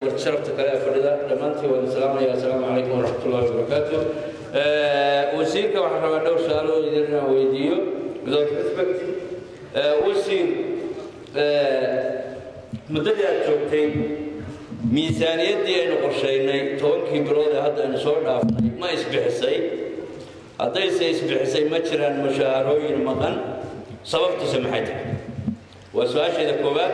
sharafta kale ee fadhida dhammaantiin waan salaamaya assalaamu calaykum waraxmatullahi wabarakaatu wasiirka waxaan rabaa dhowr su-aalo idin inaan weydiiyo without respect wasiir muddadii aad joogtay miisaaniyaddii aynu qorshaynay tobankii bilood ee hadda aynu soo dhaafnay ma isbixisay haddayse isbixisay ma jiraan mushaharooyin maqan sababtiisa maxay tahay waa su-aasheeda koowaad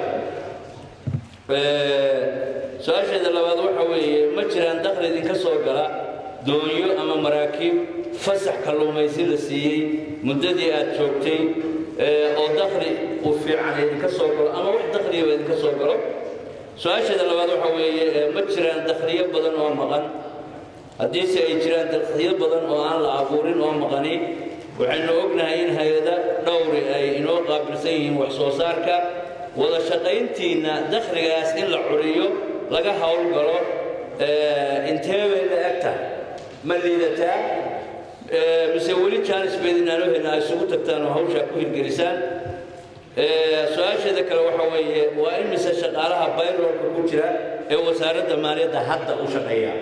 su-aasheeda labaad waxa weeye ma jiraan dakhli idinka soo gala doonyo ama maraakiib fasax kalluumaysi la siiyey muddadii aad joogtay oo dakhli u fiican idinka soo galo ama wax dakhligaba idinka soo galo su-aasheeda labaad waxa weeye ma jiraan dakhliyo badan oo maqan haddiise ay jiraan dakhliyo badan oo aan la abuurin oo maqani waxaynu ognahay in hay-ada dhowri ay inoo qaabilsan yihiin wax soo saarka wada shaqayntiinna dakhligaas in la curiyo laga howlgalo intee bay la eg tahay ma liidataa mise weli jaanis beedinaanohena ay isugu tagtaan oo hawshaa ku hirgelisaan su-aasheeda kale waxa weeye waa in mise shaqaalaha bayrolka ku jira ee wasaaradda maaliyadda hadda u shaqeeya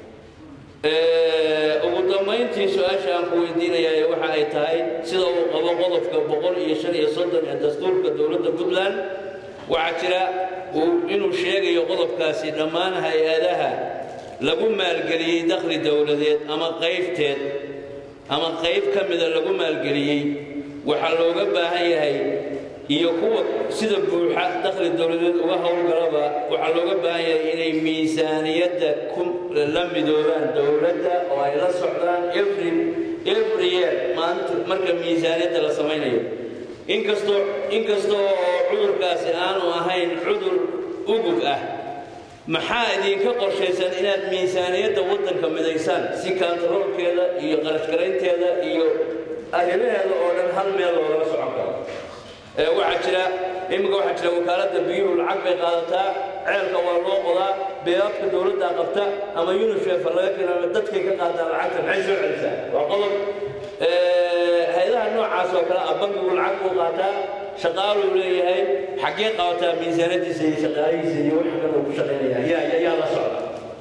ugu dambayntii su-aasha aan ku weydiinayaa waxa ay tahay sida uu qabo qodobka boqol iyo shan iyo soddon ee dastuurka dowladda puntland waxaa jira inuu sheegayo qodobkaasi dhammaan hay-adaha lagu maalgeliyey dakhli dowladeed ama qaybteed ama qayb ka mida lagu maalgeliyey waxaa looga baahan yahay iyo kuwa sida buuxa dakhli dowladeed uga howlgalaba waxaa looga baahan yahay inay miisaaniyadda la midoobaan dowladda oo ay la socdaan every every year maanta marka miisaaniyadda la samaynayo inkastoo inkasta oo cudurkaasi aanu ahayn cudur ugub ah maxaa idinka qorshaysan inaad miisaaniyadda waddanka midaysaan si kantaroolkeeda iyo qarashgaraynteeda iyo arrimaheeda oo dhan hal meel loogala socon karo waxaa jira iminka waxaa jira wakaaladda biyuhu lacag bay qaadataa ceelka waa loo qodaa beebaabka dowladdaa qabta ama unishefa laga keena dadkay ka qaadaa lacagta maxay soo celisaa waa qodob hay-adaha noocaas oo kale ah bankigu lacag buu qaataa shaqaaluu leeyahay xaggee qabataa miisaanadiisa iyo shaqaalihiisa iyo wixii kale uu ku shaqaynaya yaa yaa la socda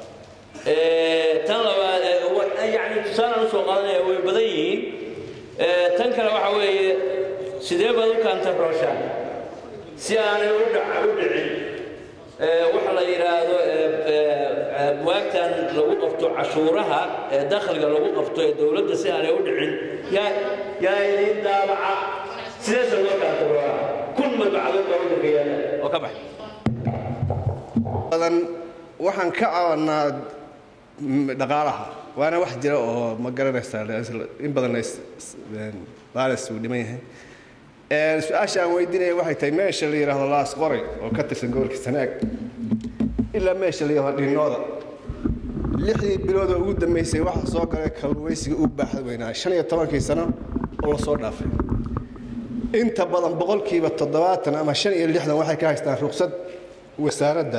tan labaad yani tusaalaan usoo qaadanaya way badan yihiin tan kale waxa weeye sidee baad u kaantarooshaan si aanay u dhicin waxa la yidhaahdo buwaagtan lagu qabto cashuuraha ee dakhliga lagu qabto ee dowladda si aanay u dhicin yaa yaa idiin daabaca sideesa loo kaantaroola kun madbacadood baa waddanka yaala oo ka baxay badan waxaan ka cabanaa dhaqaalaha waana wax jira oo ma garanaysaa in badan baalis uu dhiman yahay su-aasha aan weydiinaya waxay tahay meesha la yidhaahdo laas qoray oo ka tirsan gobolka sanaag ilaa meesha la yidhahdo dhinooda lixdii biloodoo ugu dambeysay waxaa soo galay kalluumaysiga u baaxda weynaa shan iyo tobankii sano oo lasoo dhaafay inta badan boqolkiiba toddobaatan ama shan iyo lixdan waxay ka haystaan ruqsad wasaaradda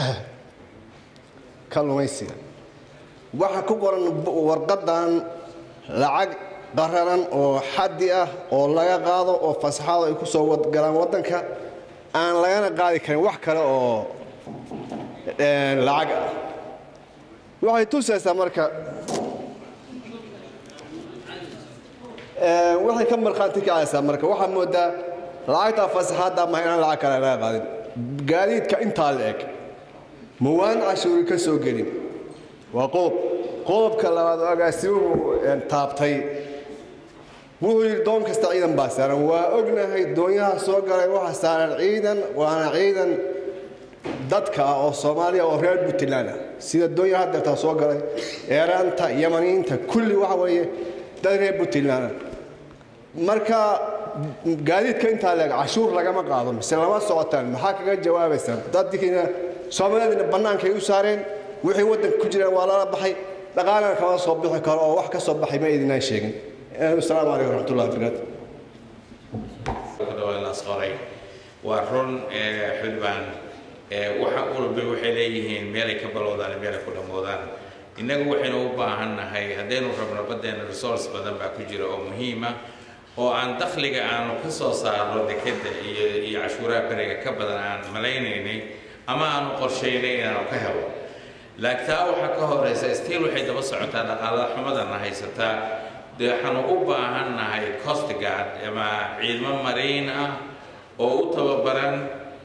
kalluumaysiga waxaa ku qoran warqadan lacag qararan oo xaddi ah oo laga qaado oo fasaxaado ay ku soo galaan waddanka aan lagana qaadi karin wax kale oo lacag ah waxay tusaysaa marka waxay ka markhaanti kacaysaa marka waxaa moodaa lacagtaa fasaxaadda maha inaan lacag kale laga qaadin gaadiidka intaa la eg mawaan cashuuri ka soo gelin waa qodob qodobka labaad oo agaasimuhu taabtay wuxuu yidhi doon kasta ciidan baa saaran waa ognahay doonyaha soo galay waxaa saaran ciidan waana ciidan dadka ah oo soomaaliya oo reer puntland ah sida doonyaha hadeertaa soo galay eeraanta yamaniyiinta kulli waxa weeye dad reer puntland ah marka gaadiidka intaa leeg cashuur lagama qaado mise lama socotaan maxaa kaga jawaabaysaan dadkiina soomaaliyadina bannaankay u saareen wixii waddanka ku jiraan waa lala baxay dhaqaalana kama soo bixi karo oo wax ka soo baxay ma idinaan sheegin asalaamu calaykum waraxmatullahi wabarakaatu qoray waa run xildhibaan waxa walba waxay leeyihiin meelay ka balowdaan meelay ku dhammoodaan innagu waxaynu u baahannahay haddaynu rabno baddeena resource badan baa ku jira oo muhiima oo aan dakhliga aanu ka soo saarno dekeda iyo iyo cashuuraha beriga ka badan aan malaynaynay ama aanu qorshaynay inaanu ka helo laakiin taa waxaa ka horeysa stiil waxay daba socotaa dhaqaalada xumadana haysataa dee waxaanu u baahan nahay coast guard ama ciidamo mariin ah oo u tababaran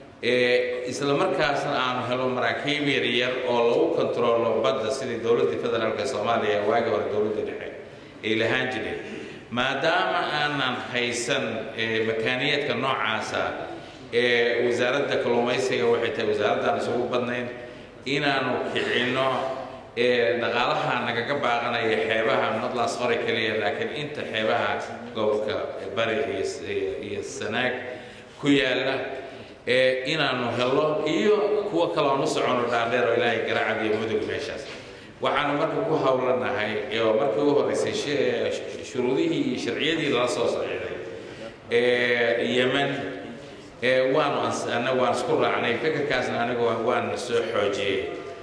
isla markaasna aanu helo maraakiib yaryar oo lagu kontaroolo badda sidii dowladda federaalka soomaaliya waagi hore dowladda dhexe ay lahaan jireen maadaama aanan haysan makaaniyaedka noocaasa ee wasaaradda kalluumaysiga waxay tahay wasaaraddan isugu badnayn inaanu kicinno dhaqaalaha nagaga baaqanaya xeebaha nodlaas hore keliya laakiin inta xeebaha gobolka bari iyo sanaag ku yaalla inaanu helo iyo kuwa kale oon u socono dhaadheer oo ilaahay garacad iyo mudug meeshaas waxaanu marka ku howlanahay oo markii u horeysay shuruudihii iyo sharciyadii lala soo saxiixday yemen waanu anna waan isku raacnay fikirkaasna anigu waan soo xoojiyey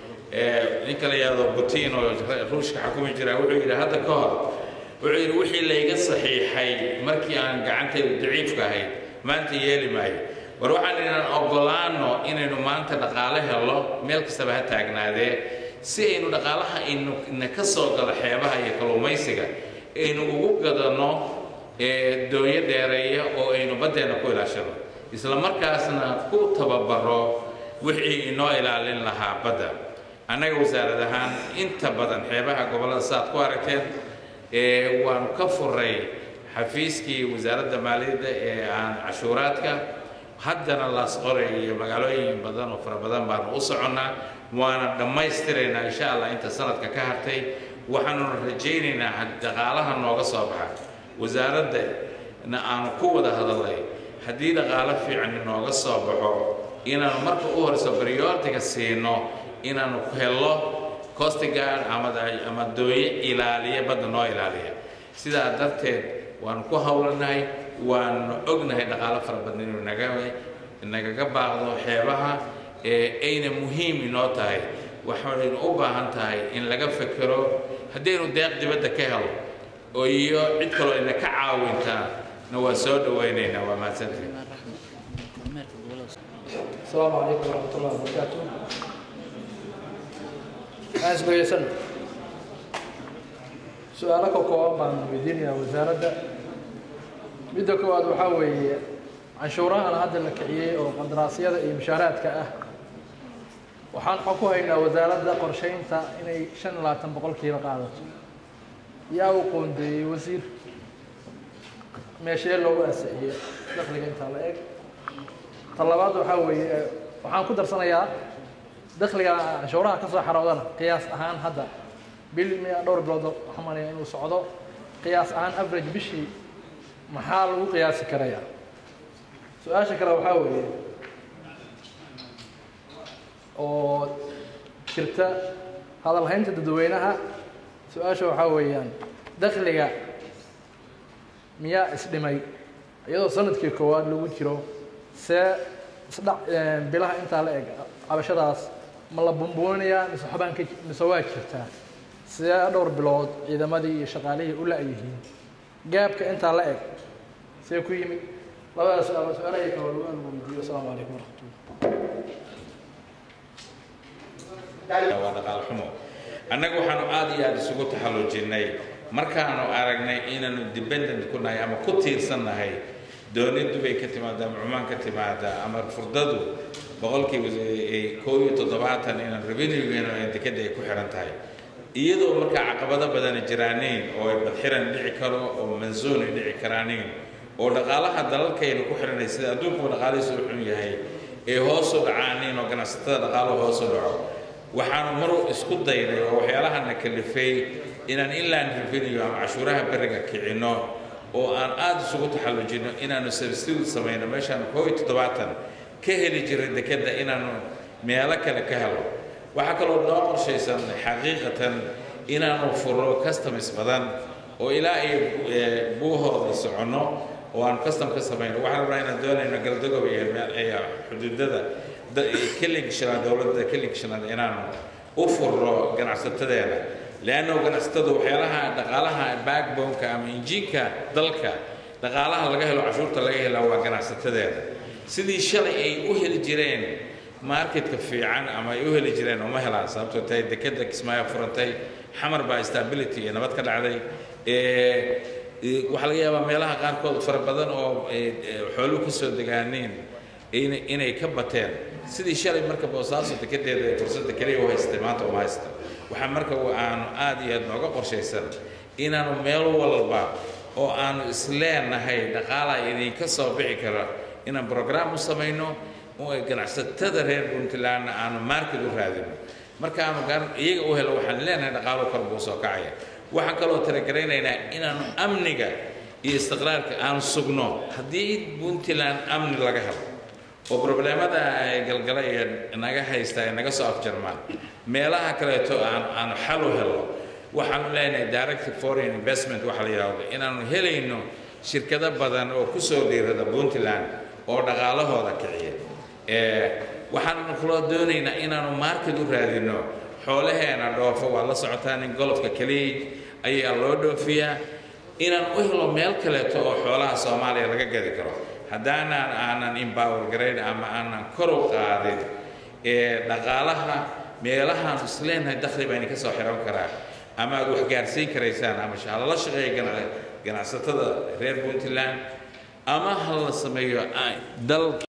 ninka la yidhahdo putin oo ruushka xukumi jira wuxuu yidhi hadda ka hor wuxuu yidhi wixii layga saxiixay markii aan gacantaydu daciifka ahayd maanta yeeli maayo war waxaan inaan ogolaano inaynu maanta dhaqaale helo meel kastaba ha taagnaadee si aynu dhaqaalaha aynu na ka soo galo xeebaha iyo kalluumaysiga aynu ugu gadano doonyo dheereeya oo aynu baddeenna ku ilaashano isla markaasna ku tababaro wixii inoo ilaalin lahaa badda annaga wasaarad ahaan inta badan xeebaha gobollada saaad ku aragteen waanu ka furay xafiiskii wasaaradda maaliyadda ee aan cashuuraadka haddana laas qoray iyo magaalooyin badan oo fara badan baanu u soconnaa waana dhammaystiraynaa insha allah inta sanadka ka hartay waxaanuna rajaynaynaa dhaqaalaha nooga soo baxa wasaaradana aanu ku wada hadalnay haddii dhaqaalo fiican nooga soo baxo inaanu marka u horeyso baryoortiga siino inaanu hello costigaard ama dooye ilaaliya badda noo ilaaliya sidaa darteed waanu ku howlanahay waanu ognahay dhaqaalo fara badan inuu naga nagaga baaqdo xeebaha ayna muhiim inoo tahay waxaynu u baahan tahay in laga fekero haddaynu deeq dibadda ka helo oo iyo cid kaloo ina ka caawintaa na waan soo dhawaynaynaa waa mahadsantihin السلام عليكم ورحمة الله وبركاته أنا بيسن سؤالك كوان بان ويدينيا وزارة midda koowaad waxaa weeye canshuurahan hadda la kiciyey oo qandaraasyada iyo mushaaraadka ah waxaan xog ku haynaa wasaaradda qorsheynta inay shan iyo labaatan boqolkiiba qaadato yaa uu qoondeeyey wasiir meeshee loogu ansixiyey dakhliga intaa la eg ta labaad waxaa weeye waxaan ku darsanayaa dakhliga canshuuraha ka soo xaroodana qiyaas ahaan hadda bil miya dhowr bilood waxaan malaya inuu socdo qiyaas ahaan average bishii maxaa lagu qiyaasi karayaa su-aasha kale waxaa weeye oo jirta hadalhaynta dadweynaha su-aasha waxaa weeyaan dakhliga miyaa isdhimay iyadoo sanadkii koowaad lagu jiro see isdhac bilaha intaa la eg cabashadaas ma la bumbuunayaa mise waxbaan ka mise waa jirtaa see dhowr bilood ciidamadii iyo shaqaalihii u la-yihiin gaabka intaa la eg see ku yimid labadaas su-aalood su-aalahay kale lagu alweydiiyo asalaamu calaykum waraxmatullah waa dhaqaal xumo annaga waxaanu aad iyo aad isugu taxallujinnay markaanu aragnay inaanu dependent ku nahay ama ku tiirsan nahay dooni dubay ka timaada ama cumaan ka timaada ama furdadu boqolkiiba koo iyo toddobaatan inaan revenuegeena dekadda ay ku xiran tahay iyadoo markaa caqabado badana jiraaniin oo ay badxiran dhici karo oo mansuun ay dhici karaaniin oo dhaqaalaha dalalkayna ku xiranay sida adduunkuba dhaqaalihiisu u xun yahay ee hoosu dhacaaniin oo ganacsatada dhaqaaluhu hoosu dhaco waxaanu mar isku daynay oo waxyaalahana kalifay inaan inland revenue ama cashuuraha beriga kicinno oo aan aada isugu taxallujinno inaanu substitute samayno meeshaan koo iyo toddobaatan ka heli jiray dekedda inaanu meelo kale ka helo waxaa kaloo noo qorshaysan xaqiiqatan inaanu furo customs badan oo ilaa iyo buuhooda soconno oo aan custom ka samayno waxaan rabnaa inaan doonayno galdagob iyo xuduudada kelinka shanaad dowladda kelinka shanaad inaanu u furo ganacsatadeena leanno ganacsatadu waxyaalaha dhaqaalaha backboneka ama injiinka dalka dhaqaalaha laga helo cashuurta laga helaa waa ganacsatadeeda sidii shalay ay u heli jireen marketka fiican ama ay u heli jireen uma helaan sababtoo tahay dekeda kismaayo furantay xamar baa stability iyo nabad ka dhacday waxaa laga yaabaa meelaha qaarkood fara badan oo xooluhu ka soo degaaneen inay ka bateen sidii shalay marka boosaaso dekedeeda ee fursadda keliya u haystay maanta uma haysta waxaa marka aanu aad iyo aad nooga qorshaysan inaanu meel walba oo aanu isleenahay dhaqaala idinka soo bixi kara inaan brograam u samayno ganacsatada reer puntlandna aanu market u raadino markaanu iyaga u helo waxaan leenahay dhaqaalo kor buu soo kacaya waxaan kaloo talagaraynaynaa inaanu amniga iyo istiqraarka aanu sugno haddii puntland amni laga helo oo probleemada ay galgala iyo naga haysta ay naga soo afjarmaan meelaha kaleeto aan aanu xal u helo waxaanu leenahay directive foreign investment waxa la yidhaahdo inaanu helayno shirkado badan oo ku soo dhiirada puntland oo dhaqaalahooda kiciya waxaanu kaloo doonaynaa inaanu market u raadino xoolaheena dhoofo waa la socotaa nin golofka keliya ayaa loo dhoofiyaa inaan u helo meel kaleeto oo xoolaha soomaaliya laga gadi karo haddaanaan aanan empower garayn ama aanan kor u qaadin dhaqaalaha meelahaan isleenahay dakhli baa idinka soo xiran karaa ama aad wax gaarsiin karaysaan ama halala shaqeeya ganacsatada reer puntland ama ha la sameeyo dal